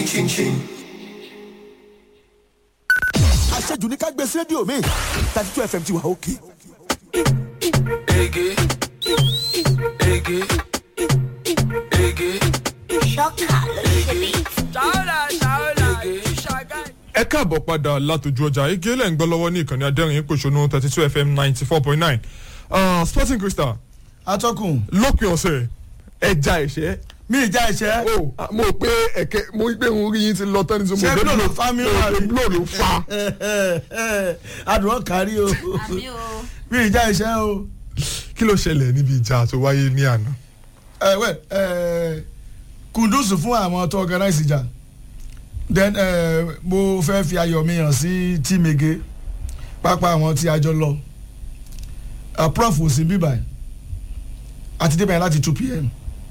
chin chin. àṣejù ní ká gbé sí rédíò mi thirty two fm ti wà òkè. Ege. Ege. Ege. ṣọ́kà ló ṣe bí. Ṣàwọ́là ṣàwọ́là ìṣàgá. ẹ káàbọ̀ padà látòjú ọjà igi lẹ́ ń gbọ́ lọ́wọ́ ní ìkànnì adẹ́rìn pòṣónú thirty two fm ninety four point nine sporting crystal atọ́kùn lópin ọ̀sẹ̀ ẹja ẹ̀ṣẹ́ mi ìjà ìṣẹ́ o mo rò pé ẹ̀kẹ́ mo rí pé òun rí yín ti lọ tán ní sọ mo Ṣé rò pé blow ló fa mi wá rí? blow ló fa adùn kárí o àmì o. mi ìjà ìṣẹ́ o. kí ló ṣẹlẹ̀ níbi ìjà tó wáyé ní àná. ẹ wẹ ẹ kùndùsù fún àwọn tó organize ìjà then ẹ mo fẹ́ fi ayọ̀ mi hàn sí tíìmege pápá àwọn tí a jọ lọ Uh, prof ò sí bíbà ẹ̀ àti débẹ̀ yẹn láti two pm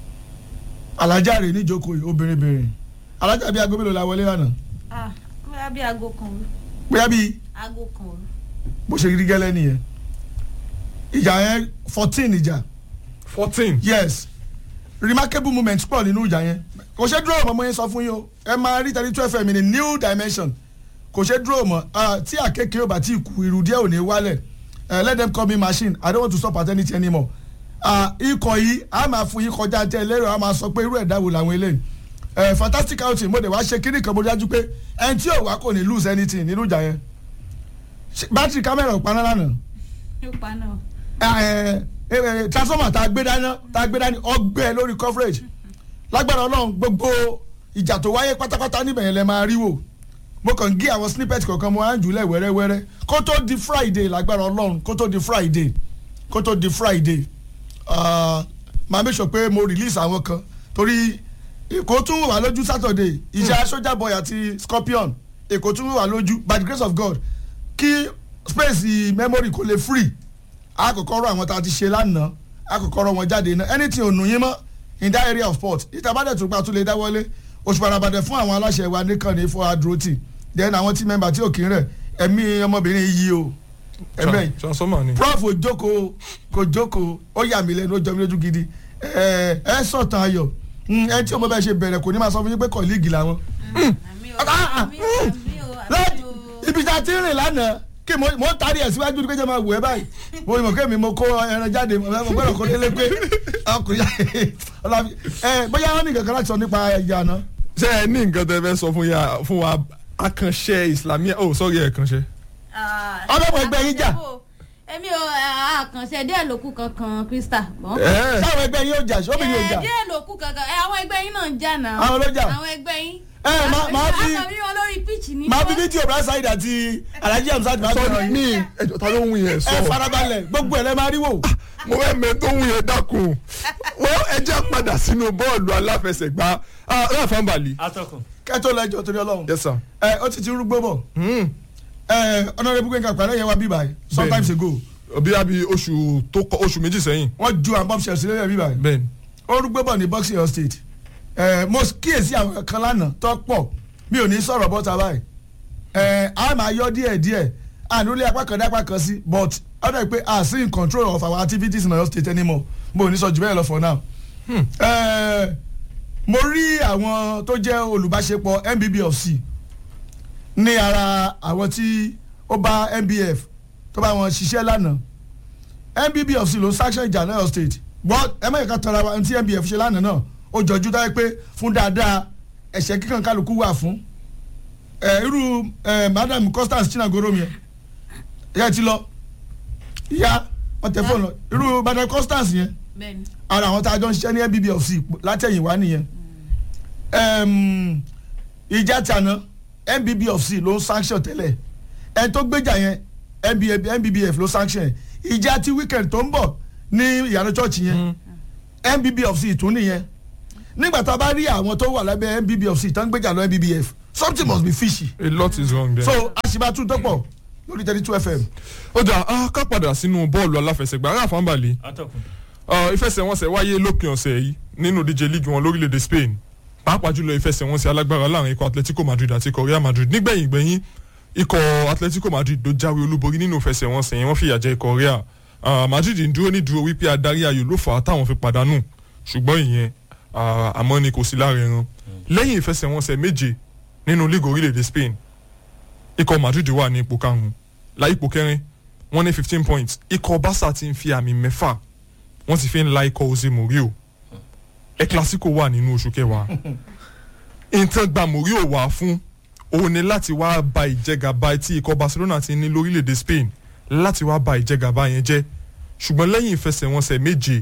alájà rè níjókòó yìí obìnrin bìnrin alájà bíi aago mélòó la wọlé lánàá ah bóyá bí aago kan òru bóyá bíi aago kan òru. bó ṣe rí gẹ́lẹ́ nìyẹn ìjà yẹn fourteen ìjà fourteen yes remarkable moment pọ̀ nínú ìjà yẹn kò ṣe dúró mọ́ mo yẹn sọ fún yín o ẹ máa rí thirty two fm in a new dimension kò ṣe dúró mọ́ ah, tí àkékè ò bá tí kú irú díẹ̀ ò ní wálẹ̀ eh, let them call me machine i don't want to stop at anything anymore ah, ikọ̀ yìí a máa fún yín kọjá tẹ lérò a máa sọ pé irú ẹ̀dá wo làwọn eléyìí eh, fantastic outing mo dẹ̀ wá ṣe kíní kan mo dájú pé ẹni tí ò wá kò ní lose anything nínú ìjà yẹn Ṣé- bátìrì kámẹ́rà ò paná lánàá yóò pa náà. ẹ ẹ ẹ transformer tá a gbé dání tá a gbé dání ọgbẹ́ lórí coverage lágbára ọlọ́run gbogbo ìjà tó wáyé pátápátá níbẹ̀ yẹn lẹ máa rí wò mo kàn ń gé àwọn snippet kọ̀ọ̀kan mo á ń jùlẹ̀ wẹ́rẹ́wẹ́rẹ́ kó tó di friday lágbára ọlọ́run kó tó di friday kó tó di friday ah, máa make sure pé mo release àwọn kan torí èkó tún wà lójú saturday ìjà soldier boy àti scorpion èkó tún wà lójú by the grace of god kí space memory kò lè free àkọ́kọ́ rọ àwọn tá a ti ṣe lánàá àkọ́kọ́ rọ wọn jáde náà anything ò nù yín mọ́ in that area of sport ìtàbádẹ́ tó pa tó lè dáwọ́lé oṣù parabadẹ fún àwọn aláṣẹ wa nìkan ní fún adúrótì then àwọn tí mẹ́mbà tí ò kí ń rẹ̀ ẹ̀mí ọmọbìnrin yìí o ẹ̀mẹ́ yìí transformer ni. prof ò jókòó kò jókòó ó yà mí lẹ́nu ó jọ mí lójú gidi ẹ ẹ sọ̀tàn ayọ̀ Mm, ẹ tí ọmọ bẹ́ẹ̀ ṣe bẹ̀rẹ̀ kò ní máa sọ fún yín pé kọ̀líìgì làwọn. àmì o àmì o àmì o àmì láti o. ibi tá a ti rìn lánàá kí mo mo ń tarí ẹ̀ síwájú ní kéjẹ́ máa wù ẹ́ báyìí mo mọ̀ kémi mo kó ẹran jáde mo mo gbọ́dọ̀ kó délé pé ọkùnrin ọlọ́fi ẹ bóyá wọn ní kankan láti sọ nípa ìjà náà. ṣé ẹ ní nǹkan tẹ fẹ́ sọ fún ya fún wa akànṣe islamia oh sorry ẹ̀kànṣe. Ọlọ́mọ ẹgbẹ́ yín jà. èmi ò àkànṣe díẹ̀ ló kù kankan krista. ẹ sáwọn ẹgbẹ́ yín ó jà sóbì yín ó jà. díẹ̀ ló kù kankan ẹ àwọn ẹgbẹ́ yín náà ń jà náà. Àwọn ló jà. àwọn ẹgbẹ́ yín. Ẹ, má- má fi- àkànbí wọn lórí pitch ní. màá fi fídíò bra side àti alhaji hamzat máa sọ bẹ̀rẹ̀ ní yín. ẹjọ ta ló ń wí yẹn ẹ sọ farabalẹ̀ gbogbo ẹ̀ lẹ́ máa rí wò. mo fẹ́ mẹ tó ń wí yẹn dákun wọ́n ẹ jẹ́ padà sínú bọ́ọ̀lù aláfẹsẹ̀gbá ráfà mbàlì. atọ́kùn. kẹ́tọ́ lẹ́jọ́ torí ọlọ́run. yes sir. ẹ ó ti ti rúgbó bọ̀. Hmm. ẹ ọ̀nàrẹ́bù gbẹ̀ngàn pàrọ̀ yẹn wá bí báyìí sometimes ago bí a bí oṣù tó kọ oṣù méjì sẹ́yìn. wọ́n ju àwọn bombshell sílẹ̀ yẹn bí báyìí. bẹ́ẹ̀ni. ó rúgbó bọ̀ ní boxing hill state. ẹ mo kíyèsí àwọn kan lánàá tó pọ̀ mi ò ní sọ̀rọ̀ bọ́ta báyìí. ẹ a máa yọ díẹ̀ díẹ̀ ànúlé apá kan dé apá kan sí but ọ̀dọ̀ pé a sí in control of our activities in Ọ̀yọ́ state anymore mo ò ní sọ jù bẹ́ẹ̀ lọ for now. ẹ mo rí àwọn tó jẹ́ olùbáṣepọ̀ NBBFC ní ara àwọn tí ó bá NBF tó bá wọn ṣiṣẹ́ lánàá NBBFC ló ń sanction ìjà náà state gbọ́ ẹ má yẹ ká tọrọ àwọn tí NBF ṣe lánàá náà ó jọjú táyé pé fún dáadáa ẹ̀ṣẹ̀ kíkan kálukú wà fún ẹ irú ẹ madam Constance Chinagoro mi ẹ yẹ ti lọ ìyá wọn tẹ fóònù lọ irú madam Constance yẹn bẹ́ẹ̀ni. ara àwọn tá a jọ ń ṣiṣẹ́ ní NBBFC látẹ̀yìnwá nìyẹn Ẹm, ìjà tàná NBBFC ló ń sanction tẹ́lẹ̀ ẹni tó gbéjà yẹn NBF NBBF ló sanction ẹ̀ ìjà ti weekend tó ń bọ̀ ní ìyànà church yẹn NBBFC tún nìyẹn nígbà tá a bá rí àwọn tó wà lábẹ́ NBBFC tó ń gbéjà lọ NBBF something must be fishy a lot is wrong there. so àṣìbàtú dọ́pọ̀ lórí thirty two fm ó dà á ká padà sínú bọ́ọ̀lù aláfẹsẹ̀gbá ráfà mbàlì. atọ́kùn. ìfẹsẹ̀wọnsẹ̀ wáyé lópin ọ̀sẹ̀ yìí nínú díje líìgì wọn lórílẹ̀‐èdè Spain pàápàá jùlọ ìfẹsẹ̀wọnsẹ̀ alágbára láàrin ikọ̀ Atletico Madrid àti ikọ̀ Real Madrid nígbẹ̀yìn gbẹ̀yìn ikọ̀ Atletico Madrid ló jáwé olúborí nínú ìfẹsẹ̀wọnsẹ̀ yẹn wọ́n fìyà jẹ ikọ̀ Real Ah, Madrid ń dúró ní dúró wípé adarí ayò ló fà á táwọn fi pàdánù ṣùgbọ́n ìyẹn ah, àmọ́ ni kò sí lára ẹran lẹ́yìn ìfẹsẹ̀wọnsẹ̀ méje nínú league orílẹ̀-èdè Spain ikọ̀ Madrid wà ní ipò karùn-ún la ipò kẹrin wọ́n ní fifteen points ikọ̀ Barca ti ń fi àmì mẹ́fà wọ́n ti fi ń la ikọ̀ Jose Mourinho El Clasico wà nínú oṣù kẹwàá nǹkan gba Mourinho wá fún òun ni láti wá ba ìjẹgàba tí ikọ̀ Barcelona ti ní lórílẹ̀‐èdè Spain láti wá ba ìjẹgàba yẹn jẹ́ ṣùgbọ́n lẹ́yìn ìfẹsẹ̀wọnsẹ̀ méje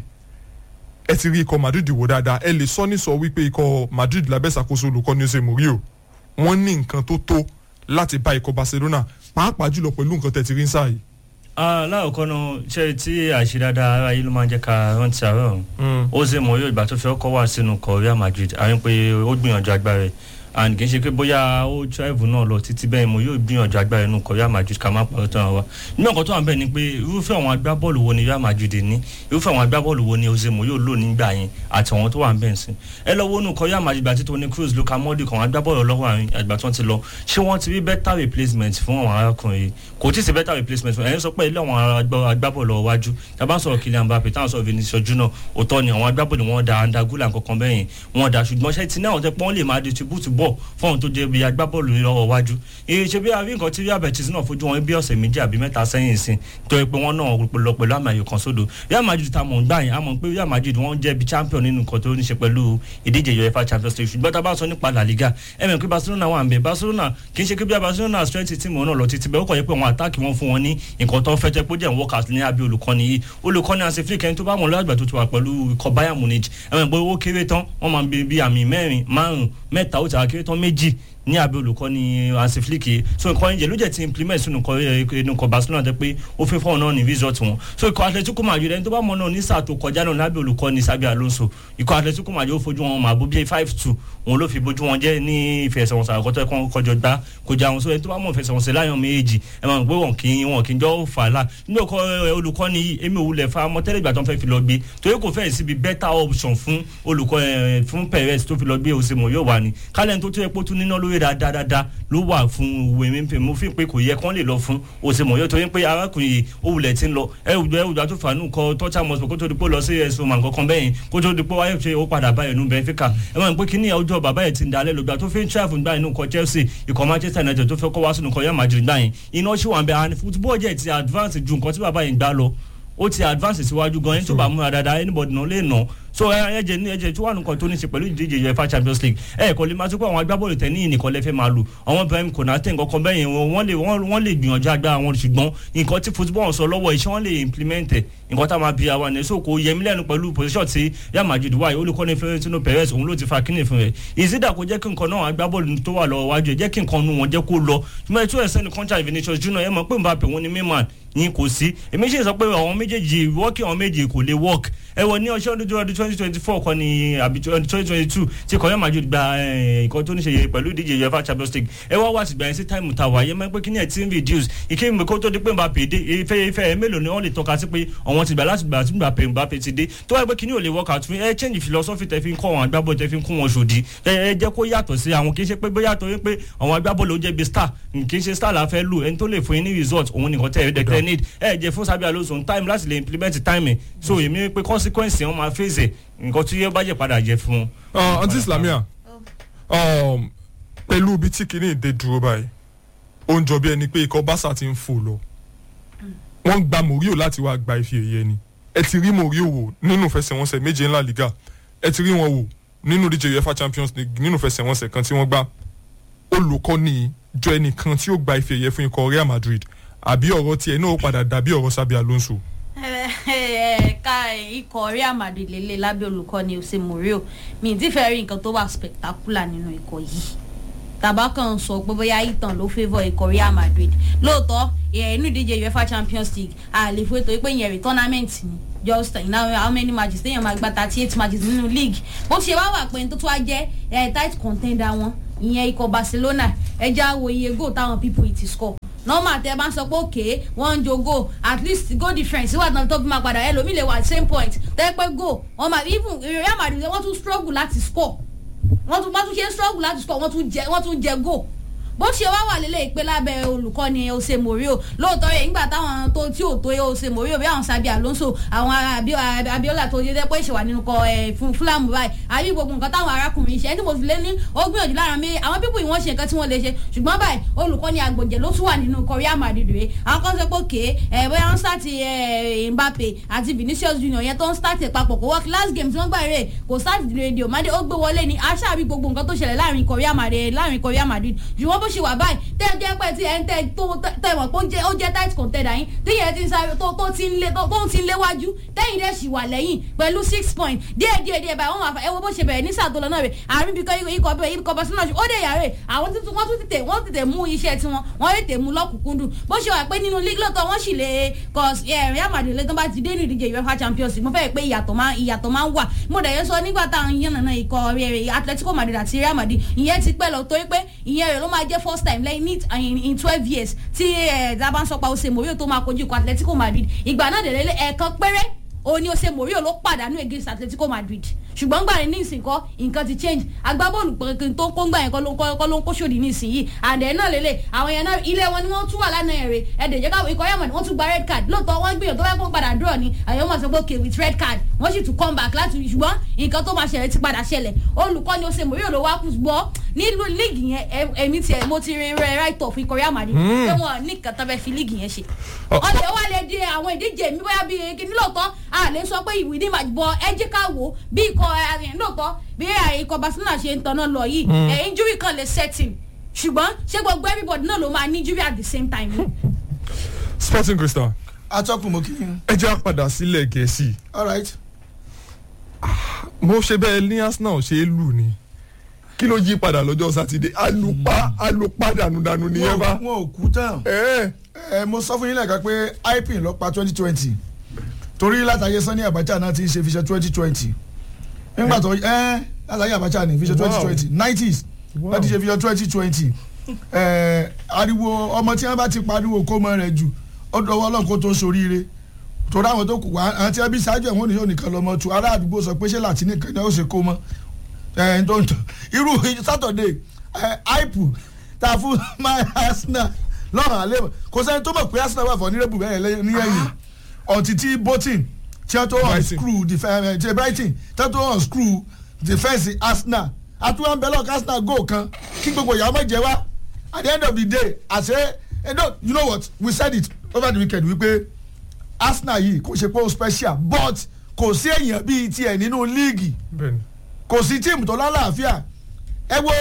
ẹ ti rí ikọ̀ Madrid wò dáadáa ẹ lè sọ ní sọ wípé ikọ̀ Madrid lábẹ́ ìṣàkóso olùkọ́ni Jose Mourinho wọ́n ní nǹkan tó tó láti bá ikọ̀ Barcelona pàápàá jùlọ pẹ̀lú nǹkan tẹ̀ ti rí ń sáà yìí. aláàkọ́ náà ṣe tí àṣíráda ara yìí ló máa ń jẹ́ ká rántí àárọ̀ ọ̀hún ó ṣe mọ̀ yóò ìgbà tó fi ọkọ̀ wá sínú ikọ̀ Real Madrid àárín pé ó gbìyànjú agbára rẹ̀ and kì í ṣe pé bóyá ó travel náà lọ títí bẹ́ẹ̀ mo yóò gbìyànjú agbára inú ikọ̀ Real Madrid ká má pàrọ̀ tán wa nínú ọkọ̀ tó wà bẹ́ẹ̀ ni pé irúfẹ́ àwọn agbábọ́ọ̀lù wo ni Real Madrid ní irúfẹ́ àwọn agbábọ́ọ̀lù wo ni Jose Mourinho lò nígbà yẹn àti àwọn tó wà ń bẹ́ẹ̀ sí ẹ lọ wo inú ikọ̀ Real Madrid àti Toni Kroos Luka Modric àwọn agbábọ́ọ̀lù ọlọ́wọ́ àrùn àgbà tó ti lọ ṣé wọ́n ti rí better replacement fún àwọn arákùnrin yìí kò tí ì sí better replacement fún ẹ̀ ń sọ pé ilé àwọn agbábọ́ọ̀lù ọwájú tàbá sọ̀rọ̀ Kylian Mbappe táwọn sọ̀rọ̀ Vinicius Junior òótọ́ ni àwọn agbábọ́ọ̀lù wọn da andagula kankan bẹ́yìn wọn da ṣùgbọ́n ṣe ti náà tẹ́ pọ́n lè máa distribute ball fún àwọn tó jẹ́ bí agbábọ́ọ̀lù lọ́wọ́ wájú iye ṣe bí a rí nǹkan tí Real Betis náà fojú wọn bí ọ̀sẹ̀ méjì àbí mẹ́ta sẹ́yìn sí tó yẹ pé wọ́n náà lọ pẹ̀lú àmì ayò kan sódò Real Madrid ta mọ̀ ń gbà yẹn a mọ̀ pé Real Madrid wọ́n jẹ́ bí champion nínú nǹkan tó ní ṣe pẹ̀lú ìdíje UEFA Champions League ṣùgbọ́n tá a bá sọ nípa La Liga ẹ mọ̀ pé Barcelona wà ń bẹ̀ Barcelona kì í ṣe pé bí Barcelona strength team wọn náà lọ títí bẹ́ẹ̀ ó kọ̀ yẹ pé àwọn attack wọn fún wọn ní nǹkan tó ń fẹ́ jẹ́ pé ó jẹ́ workers ní abẹ́ olùkọ́ni yìí olùkọ́ni Hansi Flick ẹni tó bá wọn lọ́gbà tó ti wà pẹ̀lú ikọ̀ Bayern Munich ẹ mọ̀ pé owó kéré tán wọ́n máa ń bí àmì mẹ́rin márùn-ún mẹ́ta ó ti wà kéré tán méjì ní abẹ́ olùkọ́ni Hansi Flick yìí so nǹkan ìjẹ́ ló jẹ́ ti implement sínú nǹkan Barcelona jẹ́ pé ó fi fọ́ọ̀n náà ní result wọn so ikọ̀ Atletico Madrid ẹni tó bá mọ̀ náà ní sáà tó kọjá náà lábẹ́ olùkọ́ni Xabi Alonso ikọ̀ Atletico Madrid ó fojú wọn máa bó bíi five two òun ló fi bójú wọn jẹ́ ní ìfẹsẹ̀wọnsẹ̀ àkọ́tọ́ ẹ̀kọ́ kọjọ gbá kọjá wọn so ẹni tó bá mọ̀ ìfẹsẹ̀wọnsẹ̀ láyọ̀ méjì ẹ máa gbé wọn kì í wọn kì í jọ fà á la nínú ọkọ olùkọ́ni yìí èmi ò wulẹ̀ fa mọ́tẹ́lẹ̀ ìgbà tó ń fẹ́ fi lọ gbé torí kò fẹ́ẹ̀ síbi better option fún olùkọ́ fún Perez tó fi lọ gbé òsèmọ̀ yóò wà ní kálẹ̀ tó tó yẹ pé ó tún níná lórí dáadáa ló wà fún òwe mi pé mo fi pé kò yẹ kán lè lọ fún òsèmọ̀ yóò torí pé arákùnrin yìí ó wulẹ̀ ti ń lọ ẹ ò ẹ ò tó fàánù kọ tọ́jà mọ́sọ̀ kó tó di pé ó lọ sí ẹ̀sùn màǹkan kan bẹ́yìn kó tó di pé wáyé ṣe ó padà báyìí nù Benfica ẹ máa ń pé kíní ọjọ́ bàbá yẹn ti ń dalẹ̀ lọ́gbà tó fi ń tíráfù gbà inú kọ Chelsea ikọ̀ Manchester United tó fẹ́ kọ́ wá sínú kọ Real Madrid gbà yẹn iná ṣì wà ń bẹ àwọn football jẹ́ ti advance ju nǹkan tí bàbá yẹn gbà lọ ó ti advance síwájú gan ẹni tó bá múra dáadáa anybody náà lè nà so ẹjẹ ní ẹjẹ tí wà nǹkan tó ní ṣe pẹ̀lú ìdíje UEFA Champions League ẹ kò lè máa tó pé àwọn agbábọ́ọ̀lù tẹ̀ ní ìnìkan lẹ́fẹ̀ máa lò àwọn Ibrahim Konate nǹkan kan bẹ́yẹn wọ́n lè wọ́n lè gbìyànjú agbára wọn ṣùgbọ́n nǹkan tí football sọ lọ́wọ́ iṣẹ́ wọn lè implement ẹ̀ nǹkan tá a máa bí àwa ní so kò yẹmi lẹ́nu pẹ̀lú position tí Real Madrid wáyé olùkọ́ni Florentino Perez òun ló ti fa kíní fún rẹ̀ ìsídà kò jẹ́ kí nǹkan náà agbábọ́ọ̀lù tó wà lọ́wọ́ wájú ẹ̀ jẹ́ kí nǹkan nu wọn jẹ́ kó lọ ṣùgbọ́n ètò ẹ̀sẹ̀ ní contract Vinicius Junior ẹ̀ mọ̀ pé Mbappe wọn ni mímọ́ ní kò sí èmi ṣe sọ pé àwọn méjèèjì wọ́ọ̀kì àwọn méjèèjì kò lè work ẹ wọ ní ọṣẹ́ ọdún ọdún twenty twenty four kan ní àbí twenty twenty two tí kọ́yọ́ Madrid gba nǹkan tó ní ṣe pẹ̀lú ìdíje UEFA Champions League ẹ wá wá sí gbà yẹn sí táìmù tàwa yẹn máa ń pẹ́ kí ní ẹ̀ tí ń reduce ìké mi kó tó di pé Mbappe dé ife ife ẹ mélòó ni wọ́n lè tọ́ka sí pé àwọn ti gbà láti gbà tí Mbappe Mbappe ti dé tó wáyé pé kí ní ò lè work out fún ẹ change philosophy tẹ fi ń kọ́ àwọn agbábọ́ọ̀lù tẹ fi ń kún wọn ṣòdì ẹ jẹ́ kó yàtọ̀ sí àwọn kì í ṣe pé bóyá torí pé àwọn agbábọ́ọ̀lù ó jẹ́ bí star kì í ṣe star la fẹ́ lò ẹni tó lè fún yín ní result òun nìkan tẹ̀ ẹ̀ need ẹ jẹ́ fún Xabi Alonso time láti lè implement time ẹ̀ so èmi pé consequence wọn máa face nǹkan tí yóò bá jẹ́ padà jẹ́ fún. aunty Islamia pẹ̀lú ibi tí kìíní ìdè dúró báyìí ó ń jọ bí ẹni pé ikọ̀ Barca ti ń fò lọ wọ́n gba Mourinho láti wá gba ife ẹ̀yẹ ni ẹ ti rí Mourinho wò nínú ìfẹsẹ̀wọnsẹ̀ méje ńlá Liga ẹ ti rí wọn wò nínú díje UEFA Champions League nínú ìfẹsẹ̀wọnsẹ̀ kan tí wọ́n gbá olùkọ́ni jọ ẹnìkan tí ó gba ife ẹ̀yẹ fún ikọ̀ Real Madrid àbí ọ̀rọ̀ tiẹ̀ náà ó padà dàbí ọ̀rọ̀ Xabi Alonso ẹ̀ka ikọ̀ Real Madrid lélẹ̀ lábẹ́ olùkọ́ni Jose Mourinho mi ì tí fẹ́ rí nǹkan tó wà spectacular nínú ikọ̀ yìí tàbá kan sọ pé bóyá ìtàn ló favour ikọ̀ Real Madrid lóòótọ́ inú ìdíje UEFA Champions League àlè fún ètò ìpè yẹn rí tournament ni just in how, how many matches téèyàn máa gba thirty eight matches nínú league bó ṣe wá wà pé tó tó wá jẹ́ tight contender wọn ìyẹn ikọ̀ Barcelona ẹja wo iye goal táwọn people yìí ti score normal tẹ bá ń sọ pé òkè wọ́n ń jo goal at least goal difference wà náà tó fi máa padà ẹlòmíì lè wà same point tẹ́ pé goal wọ́n máa even Real Madrid wọ́n tún struggle láti score wọ́n tún wọ́n tún ṣe struggle láti score wọ́n tún jẹ wọ́n tún jẹ goal bó ṣe wá wà lélẹ̀ ìpè lábẹ́ olùkọ́ni ose morio lóòótọ́ rẹ̀ nígbà táwọn tó tí ò tó ose morio bí àwọn sabi alonso àwọn Abi- abiola tó yẹ pé ìṣèwà nínú kọ ẹ̀ fún fúlàmù báyìí àbí gbogbo nǹkan táwọn arákùnrin ṣe ẹni mo fi lé ní ó gbìyànjú lára mi àwọn pípọ̀ ìwọ̀n ṣe nǹkan tí wọ́n lè ṣe ṣùgbọ́n báyìí olùkọ́ni àgbọ̀jẹ̀ ló tún wà nínú korea madrid rẹ̀ àwọn kan sọ pé òkè ẹ̀ bóyá wọ́n start ẹ̀ mbappe àti vinicius junior yẹn tó ń start ẹ̀ papọ̀ kó work last game tí wọ́n gbà rẹ̀ kò start radio made ó gbé wọlé ni aṣáàbí gbogbo nǹkan tó ṣẹlẹ̀ láàrin korea madrid láàrin korea madrid ṣùgbọ́n bó ṣe wà báyìí tẹ́ ẹ jẹ́ pé tí ẹ ń tẹ́ tó tẹ́ mọ̀ pé ó jẹ́ ó jẹ́ tight contender yín tí yẹn ti ń sáré tó tó ti ń lé tó tó ti ń léwájú tẹ́yìn dẹ̀ sì wà lẹ́yìn pẹ̀lú six point díẹ̀ díẹ̀ díẹ̀ báyìí wọ́n máa fa ẹ wo bó ṣe bẹ̀rẹ̀ ní sàtọ́lọ́ náà rẹ̀ àárín bíi ikọ̀ ikọ̀ bẹ́ẹ̀ ikọ̀ barcelona ó dẹ̀ yàrá àwọn tuntun wọ́n tún tètè wọ́n tètè mú iṣẹ́ tiwọn wọ́n tètè mú lọ́kùnkúndùn bó ṣe wà pé nínú league lọ́tọ̀ wọ́n sì lè cause ẹ̀ Real Madrid lẹ́tọ́ bá ti dé ní ìdíje UEFA Champions League mo fẹ́ pé ìyàtọ̀ máa ìyàtọ̀ máa ń wà mo dẹ̀ yẹn sọ nígbà táwọn yẹn nàná ikọ̀ rẹ̀ Atletico Madrid àti Real Madrid ìyẹn ti pẹ́ lọ torí pé ìyẹn rẹ̀ ló máa jẹ́ first time lẹ́yìn ní in- in twelve years tí ẹ̀ dábàá ń sọ pa ose morio tó máa kojú ikọ̀ Atletico Madrid ìgbà náà dẹ̀ lélẹ̀ ẹ̀ẹ̀kan péré òun ni ose morio ló pàdánù against Atletico Madrid ṣùgbọ́n gbà ní ìsìnkọ́ nǹkan ti change agbábọ́ọ̀lù pẹ̀kẹ́ tó ń kó ń gbà yẹn kọ́ ló ń kọ́ kọ́ ló ń kó sódì ní ìsinyìí àdẹ̀ náà lélẹ̀ àwọn yẹn náà ilé wọn ni wọ́n tún wà lánàá ẹ̀rẹ̀ ẹ̀dẹ̀ jẹ́ káwọn ikọ̀ yẹn wọ́n tún gba red card lóòótọ́ wọ́n gbìyànjú tó bá kó padà draw ni àyẹ̀wò máa sọ pé okay with red card wọ́n sì tún come back láti ṣùgbọ́n nǹkan tó máa ṣẹlẹ̀ ti padà ṣẹlẹ̀ olùkọ́ni ose morio ló wá kú gbọ́ nílùú líìgì yẹn ẹ- èmi tiẹ̀ mo ti rin rẹ right off ikọ̀ Real Madrid pé wọn ní nǹkan tó fẹ́ fi líìgì yẹn ṣe ọ̀lẹ́ wa lè di àwọn ìdíje mi bóyá bíi kíní lóòótọ́ a lè sọ pé ìwé ní màjúbọ ẹ jẹ́ ká wò ó bí ikọ̀ ẹ̀ lóòótọ́ bí ikọ̀ Barcelona ṣe ń tanná lọ yìí ẹ̀ injury kan lè setting ṣùgbọ́n ṣé gbogbo everybody náà ló máa ní injury at the same time ni. sporting crystal atọ́kùn mo kí yín ẹ jẹ́ àpàdà sílẹ̀ gẹ̀ẹ́sì all right mo ṣe bẹ́ẹ̀ ní arsenal ṣe é lù ni kí ló yí padà lọ́jọ́ sátidé alupa alupa dànùdànù ni ẹ wọn bá. ò- wọn ò kú tán ẹ ẹ mo sọ fún yín lẹ́ẹ̀kan pé ipin ló pa twenty twenty torí látàyè Sani Abacha náà ti ń ṣe fi ṣe twenty twenty nígbà tó ẹ látàyè Abacha ní fi ṣe twenty twenty nineties wọ́n ti ṣe fi ṣe twenty twenty ariwo ọmọ tí wọ́n bá ti pariwo kó mọ rẹ̀ jù ó dọwọ́ ọlọ́run kó tó soríire torí àwọn tó kù wá àwọn tí wọ́n bí ṣáájú ẹ̀ wọ́n ní yóò nìkan lọ́mọ tu ará àdúgbò sọ pé ṣé láti nìkan ni ó ṣe kó mọ́ ẹ̀ ń tó ń tọ́ irú Saturday aipu ta fún my Arsenal lọ́rùn àlẹ́ mọ̀ kò sẹ́ni tó mọ̀ pé Arsenal wà fún onírẹ́bù bẹ́ẹ̀ lẹ́yìn ní ẹ̀yìn ọ̀tí tí Bolton tí wọ́n tó unscrew defence tí Brighton tí wọ́n tó unscrew defence Arsenal àtúwọ̀n bẹ́ẹ̀ lọ́ọ̀kì Arsenal goal kan kí gbogbo ìyàwó mọ̀ jẹ́ wá at the end of the day àṣẹ eh, no, you know what we said it over the weekend wípé Arsenal yìí kò ṣe pé ó special but kò sí èèyàn bíi tiẹ̀ nínú líìgì bẹ́ẹ̀ni kò sí tíìmù tó lálàáfíà ẹ wo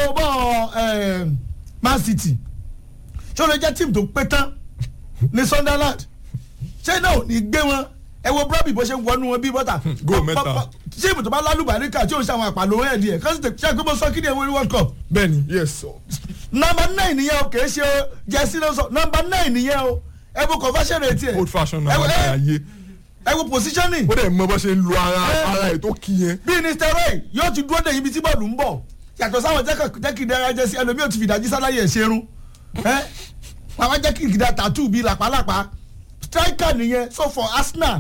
bọ́ Man City ṣé o lè jẹ́ tíìmù tó pé tán ní Sunderland ṣé náà ò ní gbé wọn ẹ wo Brọ́bì bó ṣe ń wọnú wọn bí bọ́tà Goal mẹ́ta. tíìmù tó bá lálùbáríkà tí ò ń ṣe àwọn àpàlò ẹ̀ díẹ̀ kọ́sìtì ṣe é pé mo sọ kí ni ẹ̀ wọ́n ní World Cup bẹ́ẹ̀ni yes nọmba nine nìyẹn o kìí ṣe jẹ́sí ló sọ nọmba nine nìyẹn o ẹ wo conversion rate ẹ̀ old fashion ẹ náà wo- wà ẹ- láyé ẹ wo positioning ó dẹ̀ mọ bó ṣe ń lu ara Eh. ara ẹ̀ tó kí yẹn. bí ní steroid yóò ti dúró de ibi tí bọ́ọ̀lù ń bọ̀ yàtọ̀ sáwọn jẹ́kìdẹ́ra jẹ́ sí ẹlòmíì ò ti fìdájí sáláyé ẹ̀ ṣerun ẹ́ àwọn jẹ́kìdá tattoo bíi làpálàpá striker nìyẹn so for Arsenal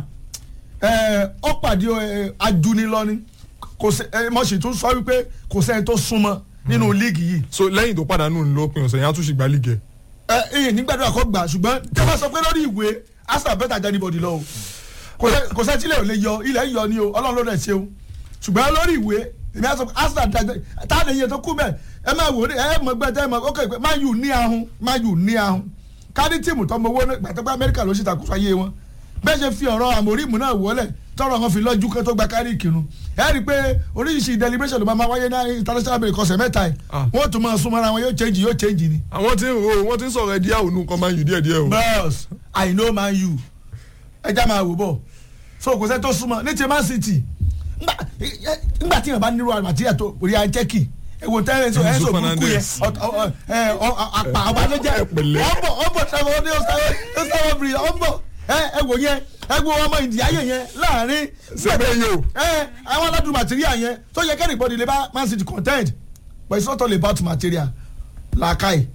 ẹ̀ ó pàdé ẹ̀ ajunilọ́ni kò sẹ́ ẹ̀ mo sì tún sọ wípé kò sẹ́ni tó súnmọ́ nínú líìgì yìí so lẹ́yìn tó pàdánù lópin ọ̀sẹ̀ yẹn á tún ṣì gbá lígẹ̀. ẹ ẹ nígbàdúrà kó gbà ṣùgbọ́n tẹ́ bá sọ pé lórí ìwé Arsenal better than anybody lọ o kò sẹ́- kò sẹ́ tílẹ̀ ò lè yọ ilẹ̀ ń yọ ni o ọlọ́run ló dẹ̀ ṣe o ṣùgbọ́n lórí ìwé èmi á sọ pé Arsenal dájọ́ tá a lè yẹ tó kú bẹ́ẹ̀ ẹ máa wò ó ẹ mọ̀ gbẹ́ tẹ́ ẹ mọ̀ ó kẹ́ pé Man U ní ahun Man U ní ahun kárí tíìmù tọmọ owó náà gbàtọ́ pé Amẹ́ríkà ló ṣe ìtàkùsọ ayé wọn bẹ́ẹ̀ ṣe fi ọ̀rọ̀ àmórímù náà wọlé tọrọ wọn fi lọ́jú kẹ́ tó gba kárí ìkírun ẹ rí i pé oríṣiríṣi deliberation ló máa máa wáyé ní international break ọ̀sẹ̀ mẹ́ta yìí Ah. wọ́n tún máa súnmọ́ra wọn yóò change yóò change ni àwọn tí ń ro wọ́n ti ń sọ̀rọ̀ ẹ̀dí àwọn nǹkan máa ń yù díẹ̀ díẹ̀ o. bros i know man u ẹja máa wò bọ̀ so kò sẹ́ tó súnmọ́ ní ti man city ngbà- ngbà tí yàn bá nírú àwọn àti ẹ̀tọ́ orí àjẹkì ẹ̀wò tẹ́lẹ̀ ẹ̀sọ́ Enzo ẹ̀sọ́ burúkú yẹn Fernandez. ọ̀t- ọ̀- ọ̀- ẹ̀, ọ̀- ọ̀- àpà ọ̀bànújẹ́ Ẹ pẹ̀lẹ́. ọ̀bọ̀ ọ̀bọ̀ sẹ́wọ̀n ní ọ̀sán bìrì ọ̀bọ̀ ẹ̀ wò yẹn ẹ̀ wo ọmọ ìdíyàyè yẹn láàrin Semenyo. ẹ̀ àwọn aládùn material yẹn tó yẹ kẹ́rì bọ́dì lè bá man city content but it's not all about material làákàyè.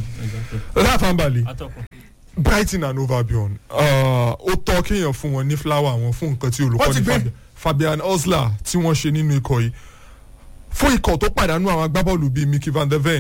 láfàǹbàlì atọ́kùn. Brighton and Hove Albion uh, ó tọ́ kéèyàn fún wọn ní flower wọn fún nǹkan tí Wọ́n ti olùkọ́ni gbé. Fabi- Fabian Osler tí wọ́n ṣe nínú ikọ̀ yìí fún ikọ̀ tó pàdánù àwọn agbábọ́ọ̀lù bíi Mickey van der Ven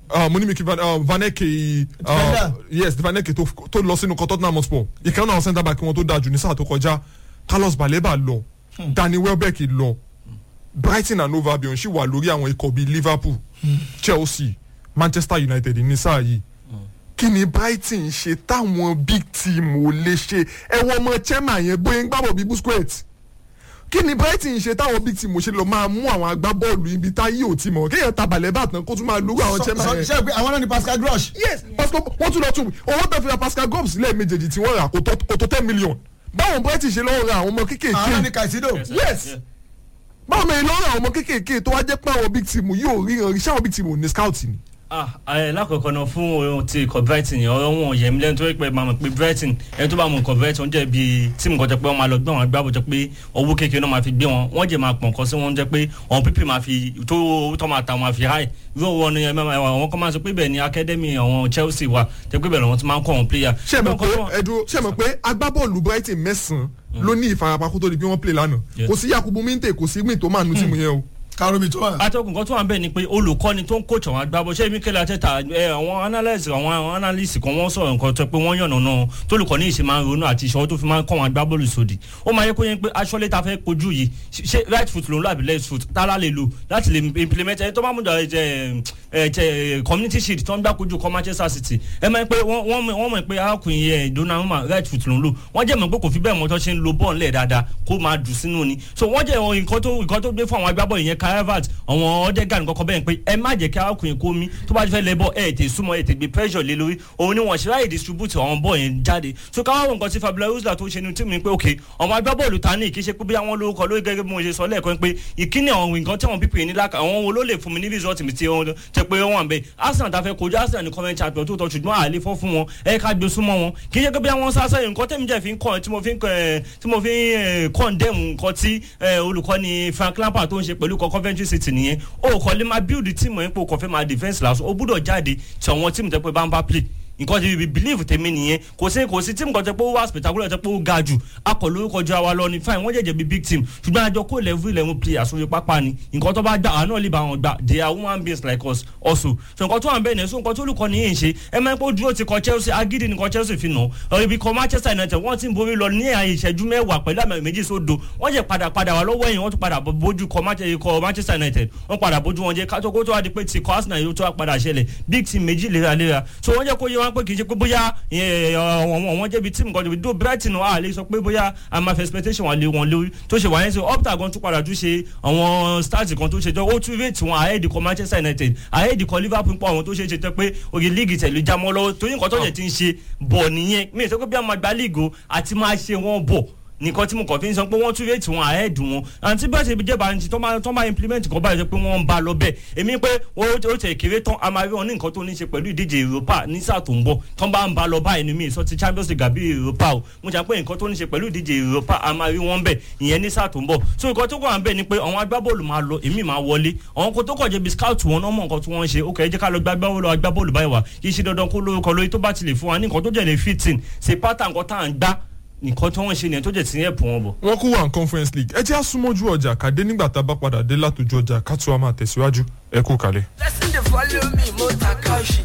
uh, mo ní mi kí Van- uh, vaneke Defender. uh, yes vaneke tó tó lọ sínú kan tottenham hotspur ìkan náà centre back wọn tó dáa jù ní sáà tó kọjá carlos baleba lọ danny welbeck lọ brighton and hove albion sì wà lórí àwọn ikọ̀ bíi liverpool chelsea manchester united ní sáà yìí kí ni brighton ṣe táwọn big team ò lè ṣe ẹ̀wọ̀n ọmọ chairman yẹn bóyá ń gbàbọ̀ bíi busquets kí ni brighton ṣe táwọn big team ò ṣe lọ máa mú àwọn agbábọ́ọ̀lù ibi táyé ò ti mọ̀ kéèyàn tabalẹ̀ bá tán kó tún máa lórí àwọn chairman yẹn ṣe pé àwọn náà ni pascal grosh. yes pascal wọ́n tún lọ tún owó tó fi ra pascal gomes lẹ́ẹ̀mejèèjì tí wọ́n rà kò tó kò tó ten million báwọn brighton ṣe lọ́wọ́ ra àwọn ọmọ àwọn náà ni kéékèèké kaisido. yes báwọn mẹ́rin lọ́wọ́ ra àwọn ọmọ kéékèèké tó wá jẹ́ pé àwọn big team yóò ríran iṣẹ́ àwọn big team ò ní scout ni. ah ẹ lákọ̀ọ́kọ́ náà fún ohun ti ikọ̀ brighton yẹn ọ̀rọ̀ wọn yẹn lẹ́nu tó yẹ pé máa mọ̀ pé brighton ẹni tó bá mọ̀ ikọ̀ brighton jẹ́ bíi tíìmù kan jẹ́ pé wọ́n máa lọ gbé wọn agbábọ̀ jẹ́ pé owó kékeré náà máa fi gbé wọn wọ́n jẹ́ máa pọ̀ nǹkan sí wọn jẹ́ pé àwọn pípì máa fi tó owó tó máa ta wọn máa fi háì irú wọn ni ẹ máa àwọn kan máa sọ pé bẹ́ẹ̀ ni academy àwọn chelsea wà jẹ́ pé bẹ́ẹ̀ lọ́wọ́ ti máa ń kọ́ àwọn player. ṣé ẹ mọ̀ pé Nǹkan tó- ẹ̀dùn ṣé ẹ mọ̀ pé agbábọ́ọ̀lù brighton mẹ́sàn-án ló ní ìfarapa kó tó di pé wọ́n play lánàá Yeah. kò sí yakubu minte kò sí gbìn tó máa nu tíìmù yẹn o. karomi tó wà. atọ́kùn kan tó wà ń bẹ̀ ni pé olùkọ́ni tó ń coach àwọn agbábọ̀ ṣé Mikel Arteta ẹ àwọn analyst àwọn àwọn analyst kan wọ́n sọ̀rọ̀ nǹkan tó pé wọ́n yànnà náà tólùkọ́ni yìí ṣe máa ń ronú àti ìṣòro tó fi máa ń kọ́ àwọn agbábọ́ọ̀lù sódì ó máa yẹ kó yẹn pé aṣọ́lé ta fẹ́ kojú yìí ṣe right foot ló ń lò àbí left foot tálá lè lò láti lè implement ẹni tó bá mú jà ẹ ẹ ẹ community shield tó ń gbá kojú kọ́ Manchester City ẹ máa ń pé wọ́n wọ́n mọ̀- wọ́n mọ̀ pé arákùnrin yẹn Donnarumma right foot ló ń lò wọ́n jẹ́ mọ̀ pé kò fi bẹ́ẹ̀ mọ́ tó ṣe ń lo bọ́ọ̀lù lẹ̀ dáadáa kó máa dùn sínú ni so wọ́n jẹ́ nǹkan tó nǹkan tó gbé fún àwọn agbábọ́ọ̀lù yẹn Calvert àwọn Odegaard nǹkan kan bẹ́ẹ̀ pé ẹ má jẹ́ kí arákùnrin kó mi tó bá fẹ́ lẹ bọ́ ẹ tè súnmọ́ ẹ tè gbé pressure lé lórí òun ni wọ́n ṣe ráyè distribute àwọn bọ́ọ̀ yẹn jáde so káwá wo nǹkan tí Fabio Ruiz tó ṣe ni tí mi pé ok ọmọ agbábọ́ọ̀lù ta ní ìkíṣe pé bí àwọn lórúkọ lórí gẹ́gẹ́ bí mo ṣe sọ lẹ́ẹ̀kan pé ìkíni àwọn nǹkan tí àwọn pípé yìí ní láka àwọn wo ló lè fún mi ní result mi tí wọ́n tẹ pé wọ́n wà ń bẹ Arsenal ta fẹ́ kojú Arsenal ní comment champion tó tọ́ ṣùgbọ́n àlè fọ́ fún wọn ẹ ká gbé súnmọ́ wọn kì í ṣe pé bí àwọn sá sẹ́yìn nǹkan tẹ́mi jẹ́ fi ń kọ́ tí mo fi ń kọ́ ẹ̀ tí mo fi ń condemn nǹkan tí ẹ̀, olùkọ́ni Frank Lampard tó ń ṣe pẹ̀lú ikọ̀ Coventry City nìyẹn ó kọ́ lè máa build team ẹ̀ pé o kò fẹ́ máa defence lásán o gbúdọ̀ jáde tí àwọn team tẹ́ pé bá ń bá play nǹkan tí bíi believe tèmi nìyẹn kò sí kò sí team kan tẹ́ pé ó wá spectacular tẹ́ pé ó ga jù akọ̀ lórúkọ ju àwa lọ ni fine wọ́n jẹ̀jẹ̀ bíi big team ṣùgbọ́n àjọ kó level eleven players sórí pápá ni nǹkan tó bá gbà àwọn náà lè bá wọn gbà they are human beings like us also so nǹkan tó wà ń bẹ̀ ní so nǹkan tó olùkọ́ ni yìí ń ṣe ẹ máa ń pọ́ dúró ti kọ Chelsea agídí nìkan Chelsea fi nà ọ ibi kan Manchester United wọ́n ti ń borí lọ ní àyè ìṣẹ́jú mẹ́wàá pẹ̀lú àmì méjì sódo wọ́n jẹ́ padà padà wà lọ́wọ́ ẹ̀yìn wọ́n tún padà bójú kọ Manche- kọ Manchester United wọ́n padà bójú wọn jẹ́ kátó kó tó wá di pé ti kọ Arsenal yóò tó wá padà ṣẹlẹ̀ big team méjì léraléra so wọ́n jẹ́ kó yé wọn pé kì í ṣe pé bóyá ẹ, àwọn àwọn jẹ́bi team kan do Brighton wà lè sọ pé bóyá àmà expectation wà lé wọn lórí tó ṣe wà yẹn sọ Opta gan tún padà tún ṣe àwọn stars kan tó ṣe jọ ó tún rate wọn ahead kọ Manchester United ahead kọ Liverpool pọ̀ àwọn tó ṣe é ṣe tẹ́ pé oyè líìgì tẹ̀lé jámọ́ lọ́wọ́ torí nǹkan tó yẹ ti ń ṣe bọ̀ nìyẹn mi ì sọ pé bí a máa gba líìgì o àti máa ṣe wọn bọ̀ nìkan tí mo kàn fi ń sọ pé wọ́n tún rate wọn ahead wọn àti bẹ́ẹ̀ ṣe jẹ́ bá ń ti tó máa tó máa implement kan báyìí sọ pé wọ́n ń ba lọ bẹ́ẹ̀ èmi pé wọ́n ó tẹ̀ kéré tán a máa rí wọn ní nǹkan tó ní ṣe pẹ̀lú ìdíje Europa ní sáà tó ń bọ̀ tán bá ń ba lọ báyìí ni mi sọ ti Champions League àbí Europa o mo jà pé nǹkan tó ní ṣe pẹ̀lú ìdíje Europa a máa rí wọn bẹ́ẹ̀ ìyẹn ní sáà tó ń bọ̀ so nǹkan tó kàn bẹ́ẹ̀ ni pé àwọn agbábọ́ọ̀lù máa lọ èmi máa wọlé àwọn kan tó kàn jẹ́ bí scout wọn náà mọ̀ nǹkan tí wọ́n ń ṣe ó kẹ́ ẹ jẹ́ ká lọ gbá agbábọ́ọ̀lù agbábọ́ọ̀lù báyìí wá kì í ṣe dandan kó lórúkọ lórí tó bá ti lè fún wa ní nǹkan tó jẹ́ lè fit in ṣe pátá nǹkan tá à ń gbá nǹkan tí wọ́n ń ṣe nìyẹn tó jẹ́ ti ń ẹ̀pù wọn bọ̀. wọ́n kú wà ní conference league ẹ jẹ́ àsúnmọ́jú ọjà kàdé nígbà tá a bá padà dé látòjú ọjà ká tó a máa tẹ̀síwájú ẹ kú kalẹ̀. Blessing they follow me, motor car shit.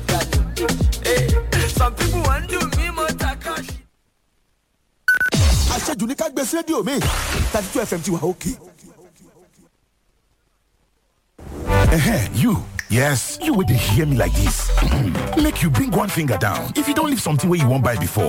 Hey, some people want do me motor car shit. àṣejù ní ká gbé sí rédíò mi thirty two fm ti wà òkè. Ehen, you. Yes, you would hear me like this. Make you bring one finger down. If you don't leave something where you won't buy before.